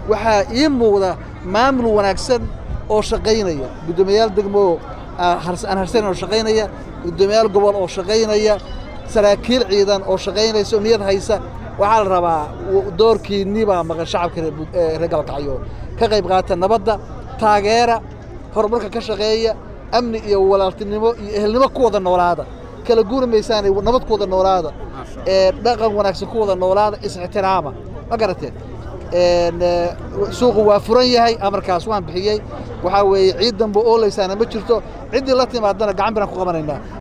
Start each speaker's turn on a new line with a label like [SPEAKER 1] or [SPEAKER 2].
[SPEAKER 1] waxaa ii muuqda maamul wanaagsan oo shaqaynaya guddoomiyayaal degmo aan harsanan oo shaqaynaya guddoomiyayaal gobol oo shaqaynaya saraakiil ciidan oo shaqaynaysa oo niyad haysa waxaa la rabaa doorkiinnii baa maqan shacabka reer galkacyo ka qayb qaata nabadda taageera horumarka ka shaqeeya amni iyo walaaltinimo iyo ehelnimo ku wada noolaada kala guuri maysaane nabad ku wada noolaada ee dhaqan wanaagsan ku wada noolaada is-ixtiraama ma garateen suuqu waa furan yahay amarkaas waan bixiyey waxaa weeye ciid dambe oolaysaana ma jirto ciddii la timaadana gacan biraan ku qabanaynaa